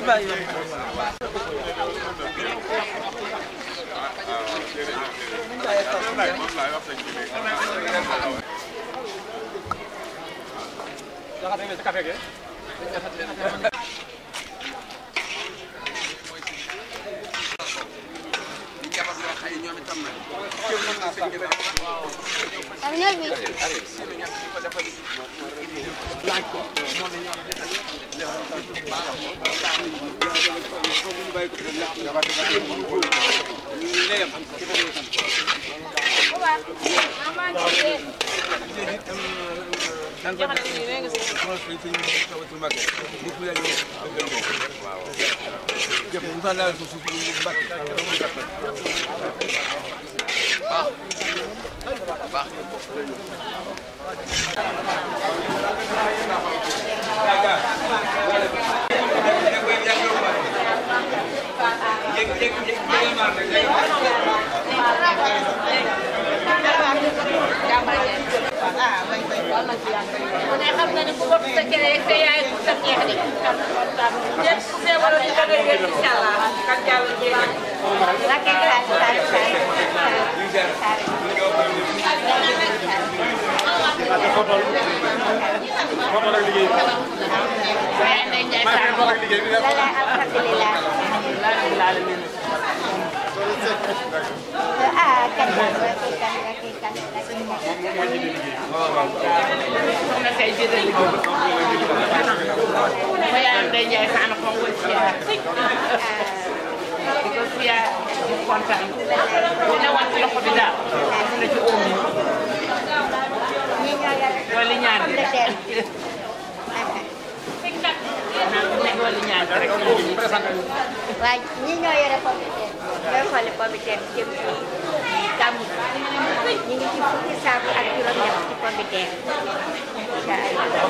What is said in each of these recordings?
mu ne xam na ne ku bopp sa kere rek te yaay ku sa jeex de ñëpp ku feebaroon ñu da ngay wér incha allah kan jàll jeex waaye Ndeye Ndiaye Fall bokk soxna tey jii dañu ko ma yaayam Ndeye Ndiaye Fall ko ngoy siyaar di ko siyaar di kontaan bu ne woon ci loxo bi daal na ci oom yi dooli ñaan bi naan bu ne dooli ñaan bi rek waaye ñi ñoo yore pomme de terre ñooy xooli pomme de terre jëm ci gàmmu ñu ngi ci fukki saaku ak juróom-ñett ci pomme de terre incha allah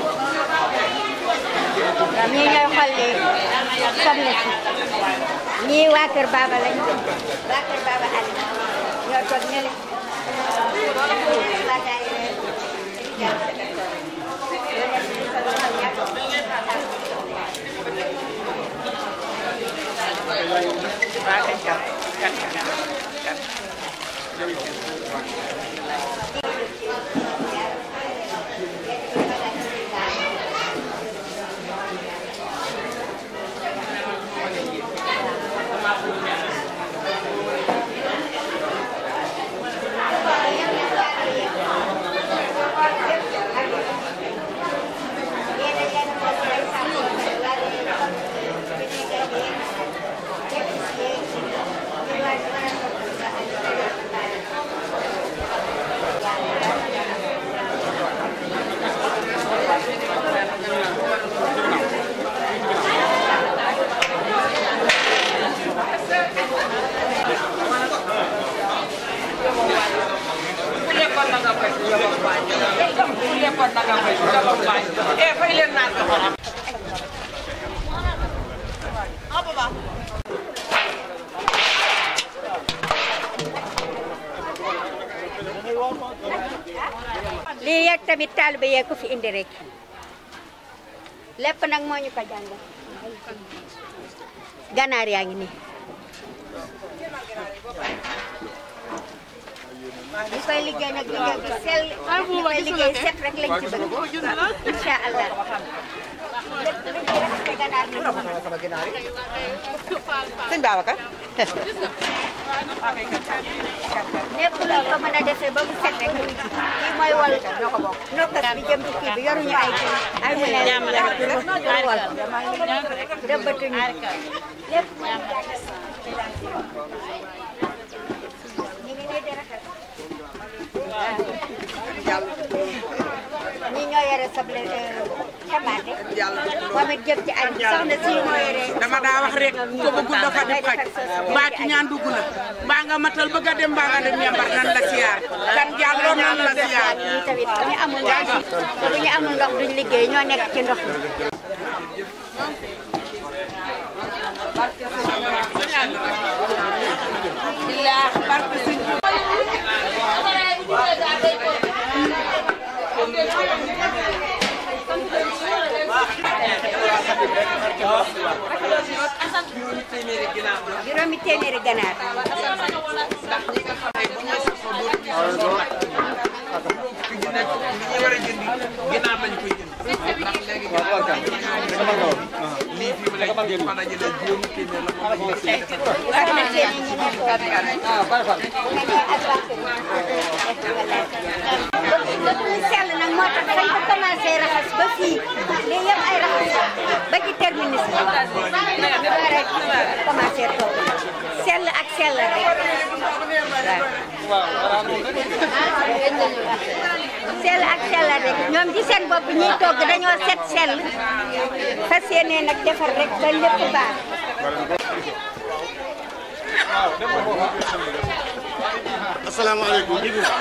ñii ñooy xolli soble si ñii waa kër Baba lañ waa kër Baba Ali ñoo toog ñële waa daayira Rijal Sadaqah. Ñoo nekk ci sol sol ñàkk waa kañ kaw kan kan kan ku lekkoon na nga fay su jabar baay ku lekkoon na nga fay su jabar baay eh fay leen naan ko xoram lii yegg tamit taalibe yee ko fi indi rek lépp nag moo ñu ko jàngal ganaar yaa ngi nii ñu koy liggéey nag liggéey bi sell ñu koy liggéey set rek lañ ci bëgg incha allah lépp lu ñuy respecté ganaar gi sëñ Babacar lépp luñ ko mën a defee ba mu set rek ñu ngi ci kii mooy wal nokkas bi jëm ci kii bi yoruñu ay kii ay mu ne pour wal dëbbatuñu lépp ñu ngi nii di rafet ñi ñoo yore soble tamaate moom it jëm ci añ bi soxna si moo yore dama daa wax rek ko bëggul dafa di xaj mbaa ci ñaan dugg na mbaa nga matal bëgg a dem mbaa nga dem ñambar nan la siyaar kan jàlloo nan la siyaar ñi tamit bu ñu amul ndox bu ñu amul ndox duñ liggéey ñoo nekk ci ndox mi billaahi barke sëñ Thank you. juróomi téeméeri ginnaaw la juróomi téeméeri ganaar ndax ñi nga xam ne bu ñu sasoo dootuñu sasoo nag fi ñu nekk li ñu war a jënd ginnaaw lañ koy jënd ndax léegi ginnaaw lii fi mu nekk nii fan la jëlee juróomi téeméer la moom lañ def wax na seen i ñu nekk bu nga nee ak ñu sell nag moo tax dañ ko commencé raxas ba fii lii yëpp ay raxas ba ci terminus bi ba rek commencé toog sell ak sell rek waaw sell ak sell rek ñoom ci seen bopp ñiy togg dañoo set sell fas yéene nag defar rek ba lépp baax asalaamaaleykum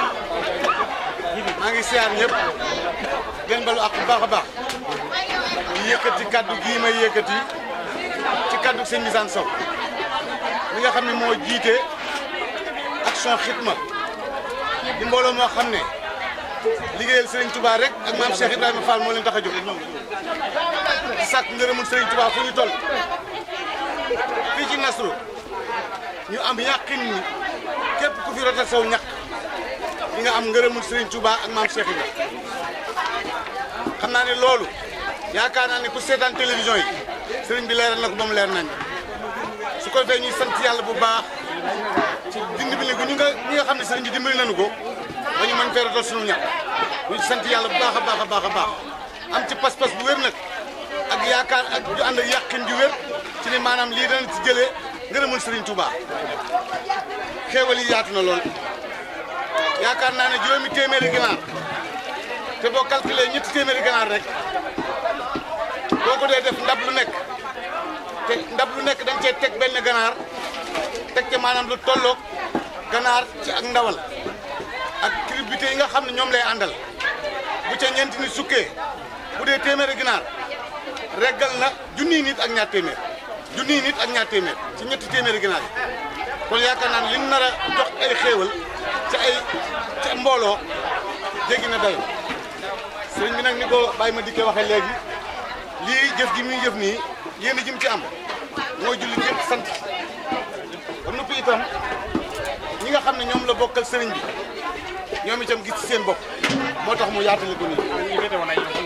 maa ngi siyaar ñëpp gën balu ak bu baax a baax di yëkkati kaddu gii may yëkkati ci kaddu sëñ Misaan Sow mi nga xam ne moo jiite action xitma di mbooloo moo xam ne liggéeyal Serigne Touba rek ak maam Cheikh Ibrahima Fall moo leen tax a jóg di sàkk ngërëmul Serigne Touba fu ñu toll fii ci Nasru ñu am yàqin ni képp ku fi rotal saw ñaq di nga am ngërëmul Serigne Touba ak maam Cheikh Ibrahima xam naa ne loolu yaakaar naa ne ku seetaan télévision yi Serigne bi leeral na ko ba mu leer nañ su ko defee ñuy sant yàlla bu baax ci dimbali gu ñu nga ñi nga xam ne Serigne bi dimbali nañu ko ba ñu mën fee rotal sunu ñaq ñu ci sant yàlla bu baax a baax a baax a baax am ci pas-pas bu wér nag ak yaakaar ak ju ànd ak yàqin ju wér ci ni maanaam lii dana ci jëlee ngërëmul Serigne Touba xéewal yi yaatu na lool yaakaar naa ne juróomi téeméeri ganaar te boo calculé ñetti téeméeri ganaar rek boo ko dee def ndab lu nekk te ndab lu nekk dañ cee teg benn ganaar teg ca maanaam lu tolloog ganaar ci ak ndawal ak cribité yi nga xam ne ñoom lay àndal bu ca ñeenti ni sukkee bu dee téeméeri ganaar reggal na junniy nit ak ñaar téeméer junniy nit ak ñaar téeméer ci ñetti téeméeri ganaar yi kon yaakaar naa ne li ñu nar a jox ay xéewal ci ay ci mbooloo jéggi na dayo sëriñ bi nag ni ko Baye ma dikkee waxee léegi lii jëf gi muy jëf nii yéen a jëm ci am mooy julli yëpp sant ba noppi itam ñi nga xam ne ñoom la bokkal sëriñ bi ñoom itam gis ci seen bopp moo tax mu yaatale ko nii.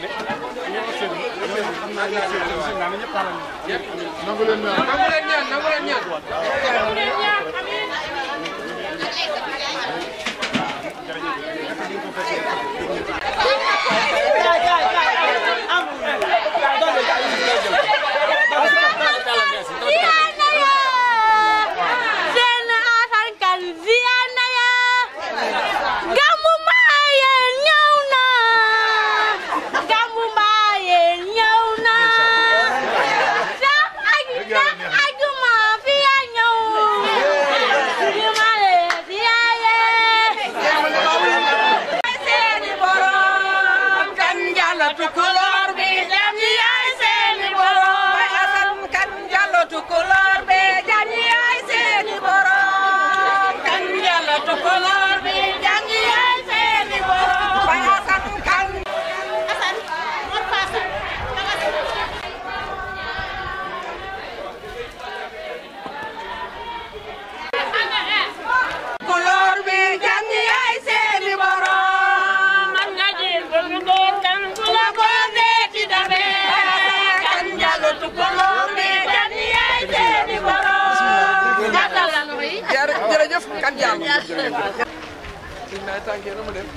nangu leen ñaan nangu leen ñaan seen asan kan ziyaana ya Gammu Mbaayeen ñëw na Gammu Mbaayeen ñëw na sax aj sax ajuma fi ya ñëw jumale ziyaaye seeni borom kan jàllatu kulóor bi dem yaay seeni borom asan kan jàllatu kulóor bi dem yaay seeni borom kan jàllatu kulóor bi dem yaay seeni borom asan kan asan mor pasa kulóor bi dem yaay seeni borom man nga jël bëgg doon kan ku la ko deeti dabe kan jàllatu kulóor bi dem yaay seeni borom jàllal la nuy jërëjëf kan jàll sëñ naay tànkee na mu def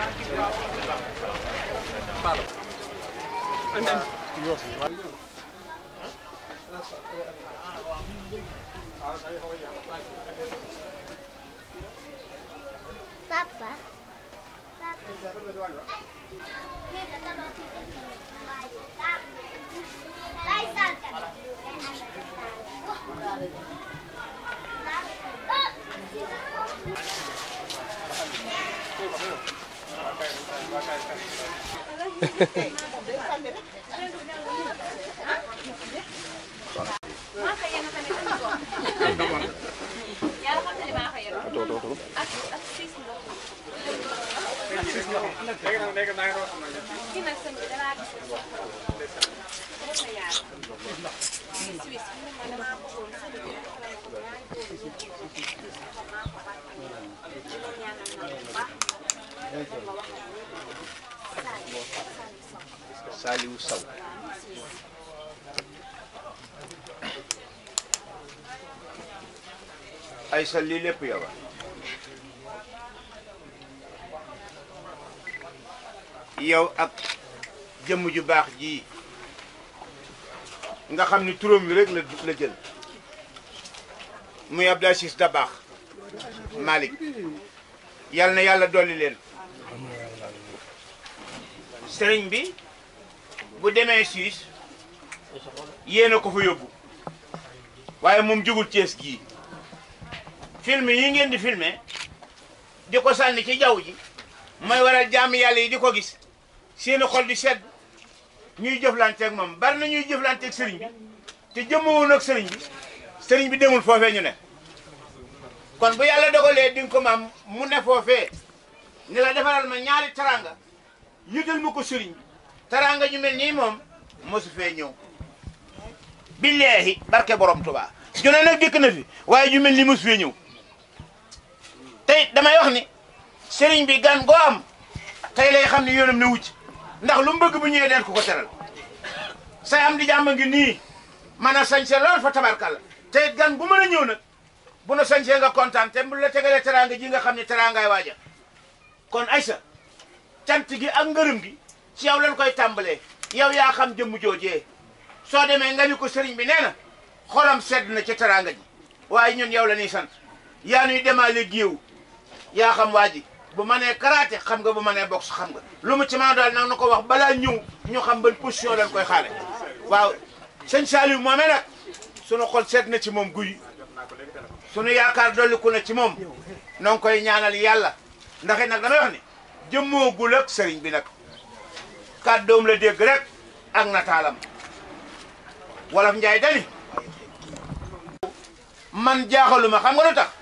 Papa. Saliou Sow ay sa lii lépp yow a yow ak jëmm ju baax ji nga xam ni turam wi rek la la jël muy Abdou Aziz Dabakh Malick yal na yàlla dolli leen sëriñ bi bu demee Suisse yéen a ko fa yóbbu waaye moom jugul Cees gii film yi ngeen di filmer di ko sànni ci jaww ji mooy waral jàmm yàlla yi di ko gis seeni xol di sedd ñuy jëflanteeg moom bari na ñuy jëflanteeg sëriñ bi te jëmmawoon ak sëriñ bi sëriñ bi demul foofee ñu ne kon bu yàlla dogalee di nga ko maam mu ne foofee ni la defaral ma ñaari taranga yëgal ma ko sëriñ bi taranga ñu mel nii moom mosu fee ñëw billaahi barke borom Tuubaa jone nag dikk na fi waaye ju mel ni mosu fee ñëw tey damay wax ni sëriñ bi gan goo am tey lay xam ni yoonam ne wucc ndax lu mu bëgg bu ñëwee den ko ko teral say am di jàmm ngi nii man a sañse lool fa tabarkalla te gan bu mën a ñëw nag bu na sañsee nga kontaan te bu la tegalee teraanga ji nga xam ne teraangaay waaja kon Aïssa cant gi ak ngërëm gi ci yow lañ koy tàmbalee yow yaa xam jëmm joojee soo demee nga ni ko sëriñ bi nee na xolam sedd na ci teraanga ji waaye ñun yow la ñuy sant yaa nuy demaale géew yaa xam waa ji bu ma nee karaté xam nga bu ma nee boxe xam nga lu mu ci mën a daal nag na ko wax balaa ñëw ñu xam ban position lañ koy xaare waaw sëñ Saliou moomee nag sunu xol seet na ci moom guy sunu yaakaar dolliku na ci moom noo ngi koy ñaanal yàlla ndax it nag damay wax ni jëmmoogul ak sëriñ bi nag kàddoom la dégg rek ak nataalam wolof njaay dani man jaaxaluma xam nga lu tax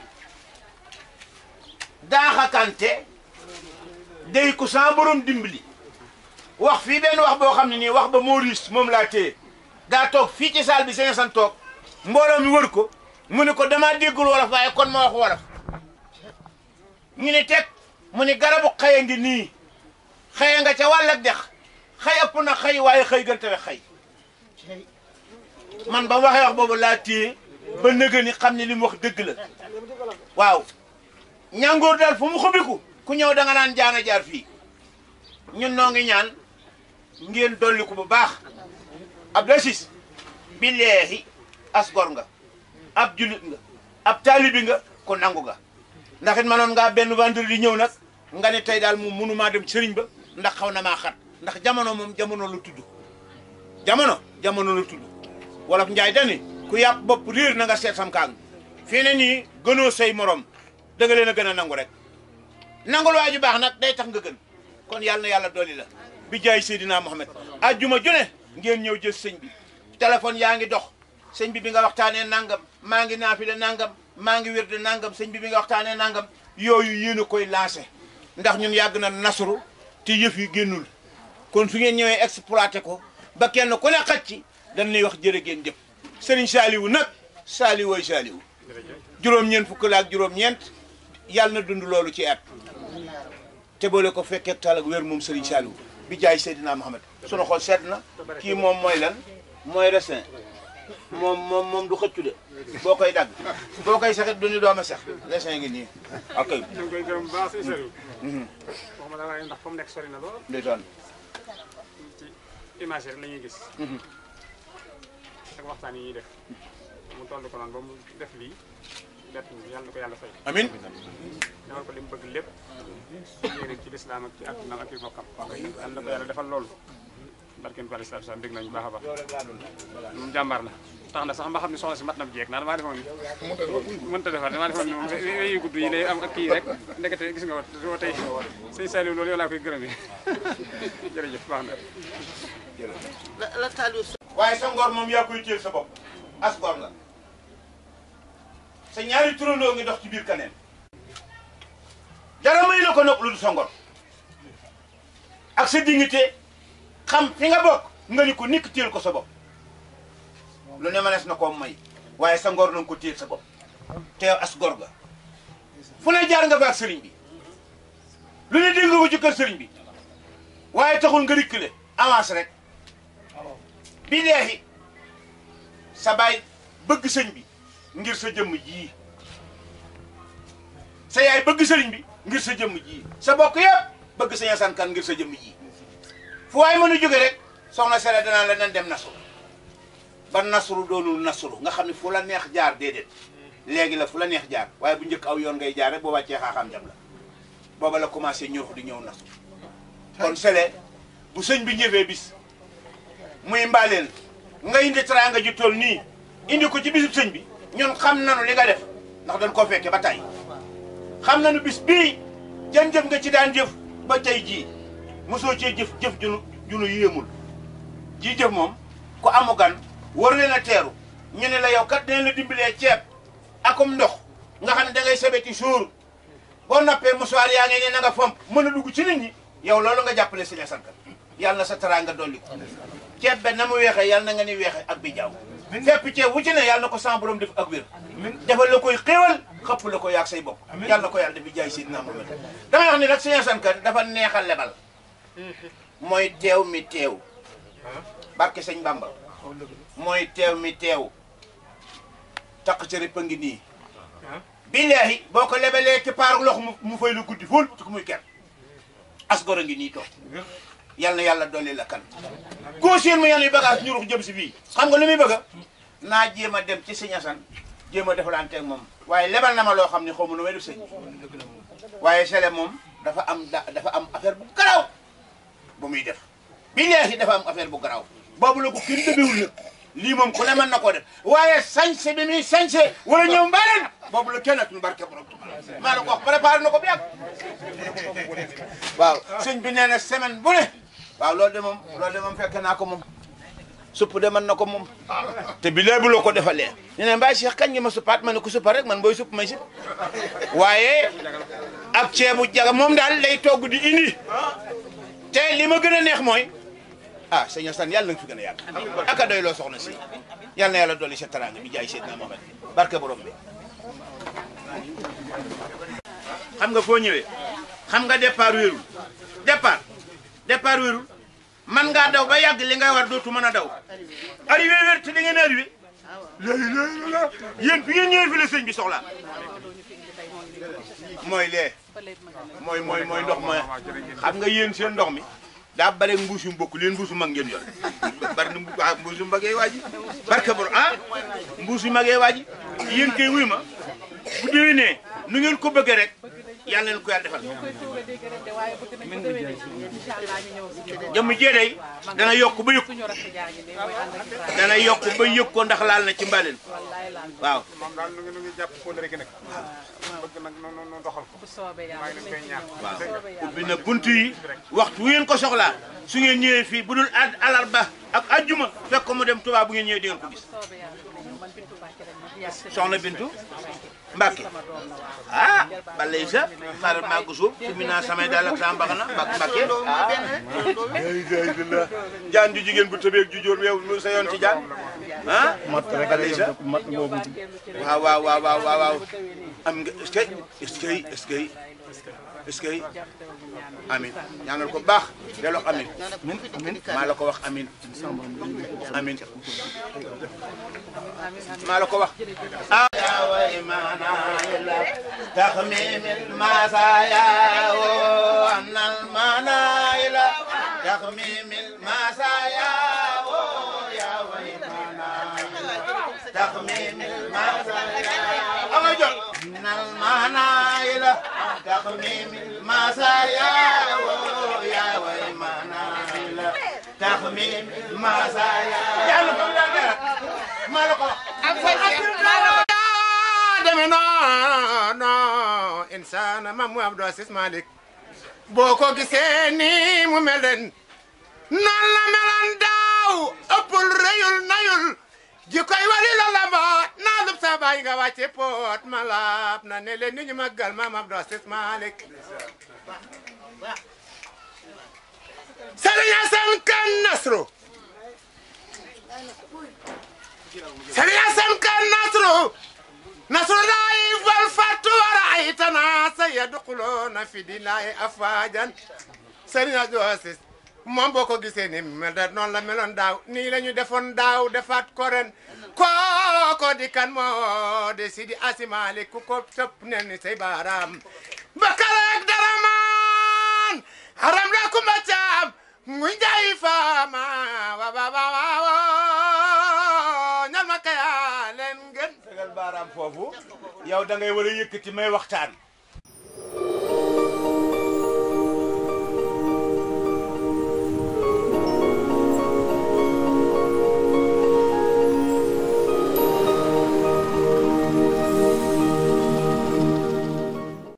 daaxakante day ku sa borom dimbali wax fii benn wax boo xam ne nii wax ba Maurice moom laa téye daa toog fii ci saal bi sañ san toog mbooloo mi wër ko mu ne ko damaa déggul wolof waaye kon ma wax wolof ñu ne teg mu ne garabu xëy ngi nii xëy nga ca wàll ak dex xëy ëpp na xëy waaye xëy gën tawe xëy man ba mu waxee wax boobu laa téye ba nëga ni xam ne li mu wax dëgg la waaw ñàngoor daal fu mu xubiku ku ñëw da nga naan jaana jaar fii ñun noo ngi ñaan ngeen dolli ko bu baax Abdou Aziz billaahi as gor nga ab julit nga ab taalibi nga ko nangu nga ndax it manoon ngaa benn vendredi ñëw nag nga ne tey daal moom mënumaa dem sëriñ ba ndax xaw na maa xat ndax jamono moom jamono la tudd jamono jamono la tudd wolof njaay dani ku yàpp bopp riir na nga seet sam kaang fii ne nii gënoo say morom da nga leen a gën a nangu rek nangul waa ju baax nag day tax nga gën kon yàlla na yàlla dolli la bi jaay Seydina Mohamed ajjuma june ngeen ñëw jël sëñ bi téléphone yaa ngi dox sëñ bi bi nga waxtaanee nangam maa ngi naafile nangam maa ngi wérde nangam sëñ bi bi nga waxtaanee nangam yooyu yéen a koy lancé ndax ñun yàgg na nasru te yëf yi génnul kon su ngeen ñëwee exploité ko ba kenn ku ne xaj ci dañ lay wax jërë ngeen jëf sëriñ Saliou nag Saliou way Saliou juróom-ñeent fukk la ak juróom-ñeent yàlla na dund loolu ci at te boole ko fekkee tal ak wér moom Serigne Saliou bi jaay Seydina Mohamed sunu xol sedd na kii moom mooy lan mooy resin moom moom moom du xëccu de boo koy dagg boo koy saxit du ni dooma sax resin ngi nii ok ñu ngi koy gërëm bu baax si Serigne. wax ma dara ndax fa mu nekk sori na lool ndeysaan ci image rek la ñuy gis. ak waxtaan yi ñuy def mu toll ko noonu ba mu def lii bett ñu yàlla na ko yàlla fay. amin defal ko li mu bëgg lépp yéene ci lislaam ak ci àdduna ak ci bokkam. yàlla na ko yàlla defal loolu. barkeen ko alayhi salaatu salaam dégg nañu baax a baax. moom jàmbaar la. tax na sax ma xam ne soxna si mat na bu jeeg naan damaa defoon mënta defar damaa defoon moom yu gudd yi lay am ak kii rek ndekete gis nga wa tey sëñ Saliou loolu yow laa koy gërëmee jërëjëf baax na waaye sa ngor moom yaa koy téel sa bopp as ngor nga sa ñaari turandoo ngi dox ci biir kaneen dara may la ko nopp lu du sa ngor ak sa dignité xam fi nga bokk nga ni ko nikk téel ko sa bopp lu ne mënees na koo may waaye sa ngor na nga ko téel sa bopp te yow as gor ga fu ne jaar nga fa ak sëriñ bi lu ne dégg nga ko ci kër sëriñ bi waaye taxul nga rikkale avance rek bi leexi sa baay bëgg sëñ bi ngir sa jëmm jii sa yaay bëgg sëriñ bi ngir sa jëmm jii sa bokk yëpp bëgg sëñ Asan Kan ngir sa jëmm jii fu waay mën a jóge rek soxna Sele danaa la nan dem nasru ba nasru doonul nasru nga xam ne fu la neex jaar déedéet léegi la fu la neex jaar waaye bu njëkk aw yoon ngay jaar rek boo wàccee xaaxaam jam la booba la commencé ñurux di ñëw nasru kon Sele bu sëñ bi ñëwee bis muy mbaaleen nga indi teraanga ju toll nii indi ko ci bisub sëñ bi ñun xam nañu li nga def ndax dañ koo fekke ba tey xam nañu bis bii jën jëf nga ci daan jëf ba tey jii mosoo cee jëf jëf junu junu yéemul ji jëf moom ku amu gan war leen a teeru ñu ne la yow kat dinañ la dimbalee ceeb akum ndox nga xam ne da ngay sebeti suur boo noppee musuwaar yaa ngi ne na nga fomp mën a dugg ci nit ñi yow loolu nga jàppale Sëñ Asan Kan yàlla na sa teraanga dolli ko ceeb be na mu weexee yàlla na nga ni weexe ak bi jaaw fépp ceeb wu ci ne yàlla na ko sans borom def ak wér defal la koy xéewal xëpp la ko yaag say bopp yàlla na ko yàlla dafi jaay Seydina Muhammad damay wax ni nag Sëñ Asan Kan dafa neex a lebal mooy teew mi teew barke sëñ Bamba mooy teew mi teew taq ci rëpp a ngi nii billaahi boo ko lebalee ci paaru lox mu mu fay lu guddi fóol ci ko muy ker asgor a ngi nii toog yal na yàlla dolli la kan koo seen mu yàlla yu bagage ñu rux jëm si fii xam nga lu muy bëgga naa jéem a dem ci sëñ Asan jéem a defalanteeg moom waaye lebal na ma loo xam ne xaw ma nu may def sëñ waaye sele moom dafa am da dafa am affaire bu garaw bu muy def billaahi dafa am affaire bu garaw boobu la ko kenn dëbewul nag lii moom ku ne mën na koo def waaye sañse bi muy sañse wala ñëw mbaleen boobu la kenn atul barke borom Tuubaa maa la ko wax préparé na ko bu yàgg waaw sëñ bi nee na semaine bu ne waaw loolu de moom loolu de moom fekk naa ko moom supp de mën na ko moom te bi léegi la ko defalee ñu ne mbaa Cheikh kañ nga ma suppaat ma ne ko suppa rek man booy supp may supp waaye ak ceebu jaga moom daal lay togg di indi te li ma gën a neex mooy ah sëñ Assane yàlla na nga fi gën a yàgg aka doy loo soxna si yàlla na yàlla dolli sa teraanga bi jaay Seydina Mohamed barke borom bi xam nga foo ñëwee xam nga départ wéerul départ départ wéerul man ngaa daw ba yàgg li ngay war dootu mën a daw arrivé wér te da ngeen arrivé lay lay la yéen fi ngeen ñëwee fi la sëñ bi soxla mooy lee mooy mooy mooy ndox ma xam nga yéen seen ndox mi daa bare mbuus yu mbokk leen mbuusu mag ngeen yor bari na ah mbuusu magee waaji barke bor ah mbuusu magee waaji yéen kay wuy ma bu déwénee nu ngeen ko bëggee rek yàlla leen ko yàlla defal jëmm jee day dana yokk ba yëg dana yokk ba yëg ko ndax laal na ci mbaleen waaw moom daal nu ngi nu ngi jàpp kóolare gi nag bëgg nag nu nu nu doxal ko maa ngi leen koy ñaan waaw ubbi na bunt yi waxtu wu ngeen ko soxlaa su ngeen ñëwee fii bu dul ad alarba ak ajjuma fekk ko mu dem Tuubaa bu ngeen ñëwee di ngeen ko gis soxna Bintu Mbàkke ah balay sa xaaral maa ko suuf fi mu naa samay daal ak saa mbaxana Mbàkke ah alhamdulilah jaan ju jigéen bu tëbeeg ju jóor yow lu sa yoon ci jaan ah balay sa waaw waaw waaw waaw waaw waaw am nga est-ce que est-ce que est-ce que est-ce que amin ñaanal ko baax delloo amin maa la ko wax amin amin maa la ko wax ah ya wa imana ila taxmim al masaya wa annal mana ila taxmim al masaya wa ya wa imana taxmim al masaya ama jot annal mana ila taxmim al masaya wa ya wa imana ila taxmim al masaya yàlla ko la dara maa la ko wax deme non non insana mam mu Abdou Aziz Malick boo ko gisee nii mu mel ren noonu la meloon daaw ëppul rëyul nayul ji koy wali la la mboot naa lub sa baay nga wàcce poot ma laab na ne leen ni ñu màggal mam Abdou Aziz Malick Serigne Assane Kane Nasru Serigne Assane Kane Nasru Nasrullahi tanaasa yadxuluuna fi dinaayi afwaajan sëriñ Abdou Aziz moom boo ko gisee ni mel da noonu la meloon daaw nii la ñu defoon daaw defaat ko ren kooko di kan moo de Sidi Asimaali ku ko tëpp ne ni say baaraam bakaleeg daramaan haram la kumba caam ngu njaay faama wa wa wa wa ñal ma kaya leen gën tegal baaraam foofu yow da ngay war a yëkkati may waxtaan